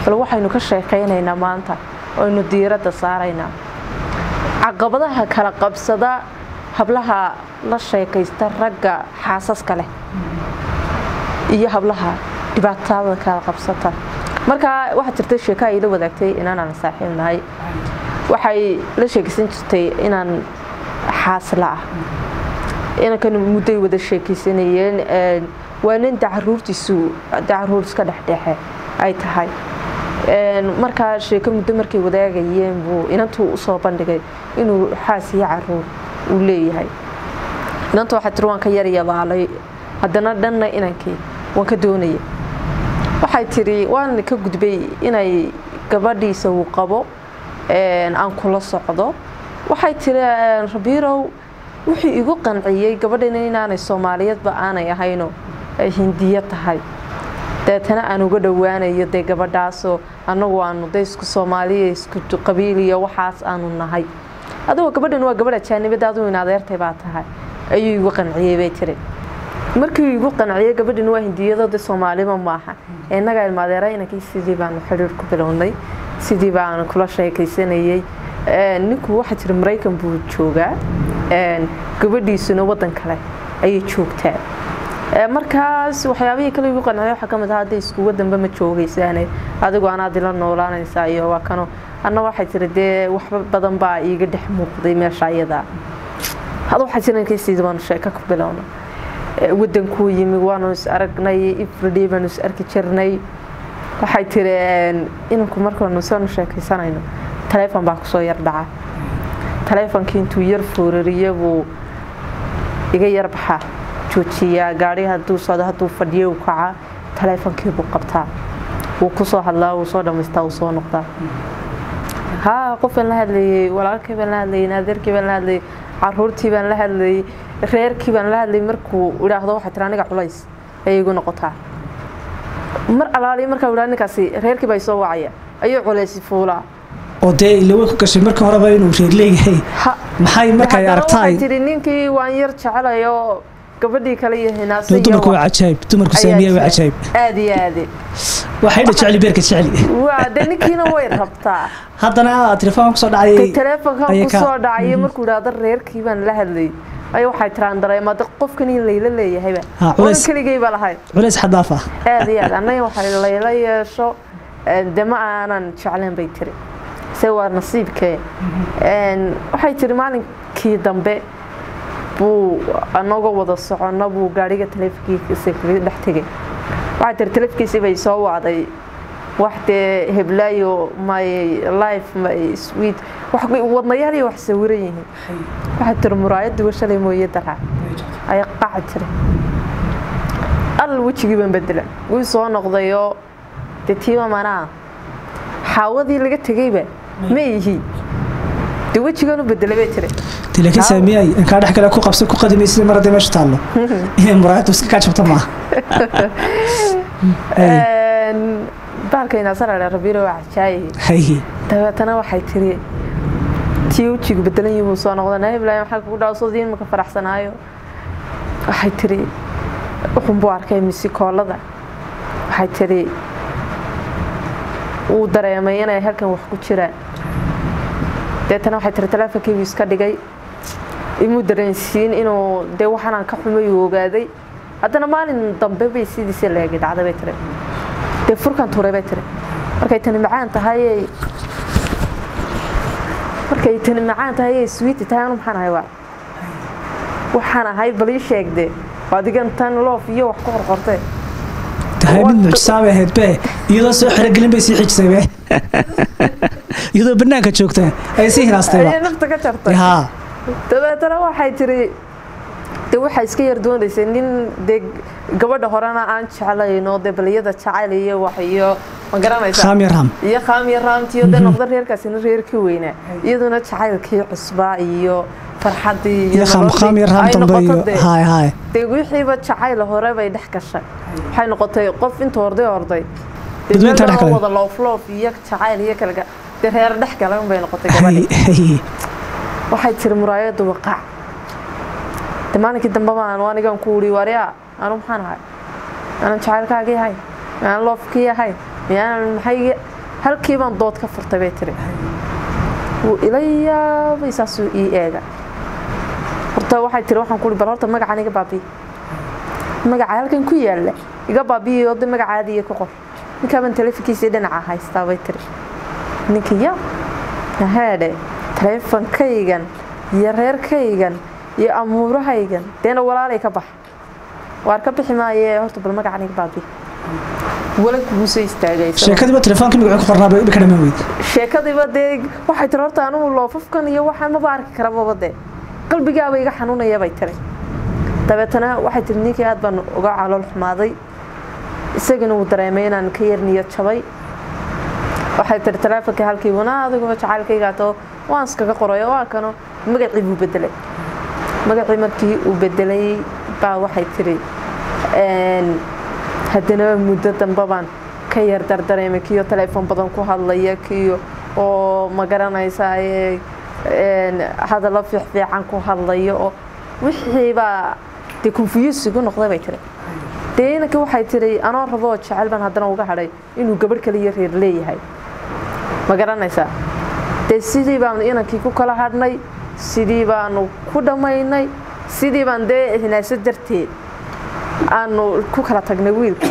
bal waxaynu ka sheekaynaynaa maanta aynu diiradda saaraynaa caqabadaha kala qabsada hablaha la sheekaysta ragga xaasaska leh iyo hablaha dhibaatada kala qabsata markaa waxaa jirta sheeko ay la wadaagtay inaanaan saaxiib nahay waxay la sheekaysan jirtay inaan xaasla ah inankan mudday wada sheekaysanayeen waa nin dacaruurtiisu dacaruur iska dhexdhexe ay tahay markaa sheeko muddo markay wadaagayeen buu inantuu usoo bandhigay inuu xaas iyo caruur uu leeyahay inanta waxaa tiri waan ka yaryabaalay haddana dhanna inankii waan ka doonaya waxay tiri waan ka gudbay inay gabadhiisa uu qabo aan kula socdo waxay tiri rabiirow wuxuu igu qanciyey gabadhana inaanay soomaaliyeedba aanay ahayno ay hindiyo tahay deetana aan uga dhowaanayo dee gabadhaasoo annagu aanu de isku soomaaliya isku qabiiliyo waxaas aanu nahay adigoo gabadhan waa gabadh ajaanibada adigu in adeertay baa tahay ayuu igu qanciyey bay tiri markii igu qanciyey gabadhan waa hindiyado de soomaaliba maaha innaga ilmaadeera inankii sidii baanu xidhiir ku bilownay sidii baanu kula sheekaysanayey ninku waxaa jira maraykan buu joogaa gabadhiisuna wadan kale ayay joogtaa markaas waxyaabihii kale igu qanciyay waxaa kamid ah hadda isku wadanba ma joogaysaane adigu anaad ila noolaanaysaa iyo waa kano anna waxay tiri dee waxba badan baa iiga dhex muuqday meesha iyadaa hada waxaa jira inkaysiida baanu sheeko ku bilowna wadankuu yimi waanu is aragnay ifridhi baanu is arki jirnay waxay tiri inanku markaanu sanu sheekaysanayno taleefon baa kusoo yar dhaca taleefonkii intuu yar foorariya buu iga yar baxaa joojiyaa gaari haduu socdo hadduu fadhiyo u kaca taleefonkii buu qabtaa wuu kusoo hadlaa wuu soo dhamaystaa wuu soo noqdaa haa qof baan la hadlayey walaalkii baan la hadlayey naadeerkii baan la hadlayey caruurtii baan la hadlayey reerkii baan la hadlayey markuu idhaahdo waxay tiri aniga culays ayay igu noqotaa mar alaali markaa idhaa ninkaasi reerkii baa soo wacaya ayuu culaysi fuulaa oo dee ilawe ku gashay marka horeba inuu reer leeyahay maxay markay aragtaay tiri ninkii waan yar jecelayo gabadhii kale iyo hinaasay dumarku waa cajaayib dumarku saamiya waa cajaayib aad iyo aade waxay dha jecli beerka jecli waa de ninkiina way rabtaa haddana telefoon kusoo dhacay teleefonkan kusoo dhacay markuu idhaahdo reerkii baan la hadlayay ay waxay tiraan dareema de qofkan in layla leeyahayba wan keligayba lahayd culays xadaaf ah aad iyo aad annaga waxay layla yeesho de ma aanan jecleen bay tiri se waa nasiibkee waxay tiri maalinkii dambe buu anagoo wada socono buu gaariga taleefonkiisa kaga dhex tegay waxay tiri taleefkiisii bay soo wacday wax dee heblaayo my life my sweet wadnayaal iyo wax sawiran yihiin waxay tiri muraayadduga shalay mooye daraa ay qaci tiri al wejigii baan bedela wuu soo noqdayoo dee tiiba manaa xaawadii laga tegayba ma ihi dee wejigan u bedela bay tiri laakiin saamiyay inkaa dhex kale ku qabsan ku qadimaysa mar haddii meesha taallo inay muraayaddu iska kaa jabta maaha baalkaynaasarare rabiiro waa cajaaye dabeetana waxay tiri tii wejigu bedelan yihi buu soo noqda nahiblaayo maxaa kugu dhaw sodii imaka faraxsanaayo waxay tiri wuxun buu arkay misikoolada waxay tiri wuu dareemay inay halkan wax ku jiraan deetana waxay tiri taleefonkiibuu iska dhigay imuu dareensiin inuu dee waxaanaan ka xumay uu ogaaday haddana maalin dambe bay sidiisa leegi dhacday bay tiri dee furkan turay bay tiri markay tani macaan tahay markay tani macaan tahay ay swiiti tahay anu maxaan ahay waa waxaan ahay bal ii sheegde adigan tan loof iyo wax ku qorqortee tahay mid mucjisaabay ahayd be iyadoo soo xerogelin bay sii xijisay be iyadoo banaanka joogta ay sii hinaastayba nafta ka jartay dabeetana waxay tiri de waxaa iska yar doonaysay nin dee gabadha horena aan jeclayno dee baliyada jacayl iyo wax iyo ma garanaysa khaamyaram iyo khaamya raamtiyo dee noqda reerkaasina reerkii weynaa iyaduna jacaylkii cusbaa iyo farxadii iyo khaamyaram dambe iyo haay haay dee wixiiba jacayl hore bay dhex gashay waxay noqotay qof inta horday horday dadweynta dhex galay wada loofloof iyo jacayl iyo kale dee reer dhex galan bay noqotay gabadhi waxay tiri muraayadu waqaac de maalinkii dambe baan anigan ku uri waryaa anu maxaan ahay aanan jacaylkaagii ahay miyaanan loofkii ahay miyaanan maxay halkii baan dood ka furtay bay tiri wuu ila yaabay saasuu ii eega horta waxay tiri waxaan kuhi bal horta magacaan iga baabiye magaca halkan ku yaalla iga baabiye oo de magacaadiiya ku qor ninkaabaan taleefonkiisii dhinaca haystaa bay tiri ninkii ya haadhe taleefonkaygan iyo reerkaygan iyo amuurahaygan deena walaalay ka bax waar ka bixi maaye horta bal magacan iga baabiye wala kuguusoo istaagay sheekadiiba telefoonka magacu ku qornaa bay ka dhamaan weyde sheekadiiba dee waxay tiri horta anugu loofafkan iyo waxaan maba arki karababa dee qalbigaaba iga xanuunaya bay tiri dabeetana waxay tiri ninkii aad baan uga calool xumaaday isagana uu dareemay inaan ka yar niyad jabay waxay tiri taleefonkii halkii wana adiguba jacaylkaygaato waan iskaga qoray waa kano magacii buu bedelay magacii markii uu bedelay baa waxay tiri haddana muddo dambe baan ka yar dardareemay kiyo taleefon badan ku hadlaya kiyo oo ma garanaysaa hadallo fiicfiican ku hadlaya oo wixiibaa dee konfuyusigu noqday bay tiri dee inankii waxay tiri anoo raboo jecel baan haddana uga hadhay inuu gabadh kaliyo reer leeyahay ma garanaysaa dee sidii baanu inankii ku kala hadhnay sidii baanu ku dhammaynay sidii baan dee hinaaso darteed aanu ku kala tagnay wiilka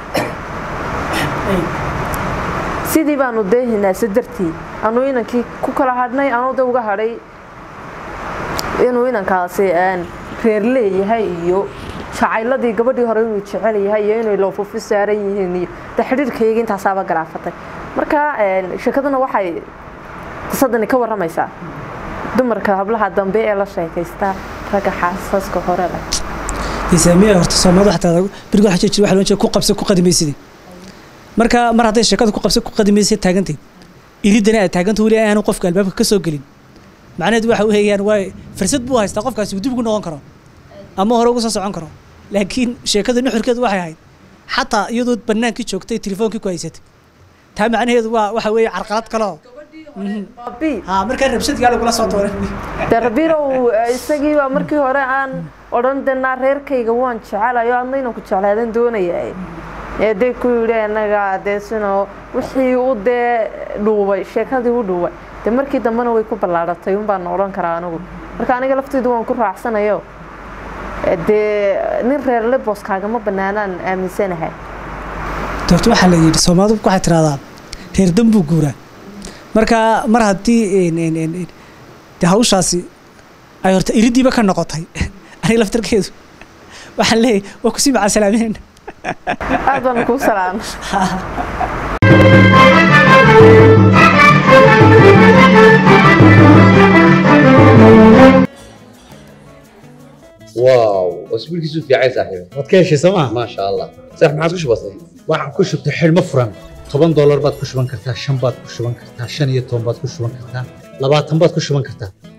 sidii baanu dee hinaaso darteed aanu inankii ku kala hadhnay anuu de uga hadhay inuu inankaasi reer leeyahay iyo jacayladii gabadhii hore inuu jecel yahay iyo inay loofufi saaran yihiin iyo de xidhiirkayga intaasaaba galaafatay marka sheekaduna waxay qisadani ka waramaysaa dumarka hablaha dambe ee la sheekaystaa ragga xaasaska hore leh isaamiya horta soomaalida xataa beriga waxa jira waxa loo jeeda ku qabsa ku qadimaysid marka mar hadday sheekada ku qabsa ku qadimaysid taagantay iridana aad taaganta weli aanu qofka albaabka ka soo gelin macnaheedu waxa weeyaan waa fursad buu haystaa qofkaasi uu dib ugu noqon karo ama hore ugu soo socon karo laakiin sheekada nuxurkeedu waxay ahayd xataa iyadoo bannaankii joogtay telefoonkii ku haysatay taa macnaheedu waa waxa weeye carqalad kaloo ha markaa rabshadkaa lagula soo tooray de rabirow isagiiba markii hore aan odhan denaa reerkayga waan jecelayo adna inaan ku jeclaadan doonaya ee dee ku yidhi anaga dee sino wixii u dee dhuubay sheekadii u dhuubay de markii dambena way ku ballaaratay un baan odhan karaa anigu marka aniga lafteydu waan ku raacsanayo dee nin reerle booskaagama banaanaan aaminsanahay doorta waxaa la yidhi soomaalidu waxay tiraahdaa reer dambuu guuraa marka mar haddii de hawshaasi ay horta iridiiba ka noqotay aniga laftarkeedu waxaan leeyahay waa kusii macaa salaaminayna aad baan kuu salaama واو اسبوعك في عايز صاحبي waad ka heshay sooma ما شاء الله صح ما عاد بسيط waxaan ku shubtay xidhmo furan toban doolar baad ku shuban kartaa shan baad ku shuban kartaa shan iyo toban baad ku shuban kartaa labaatan baad ku shuban kartaa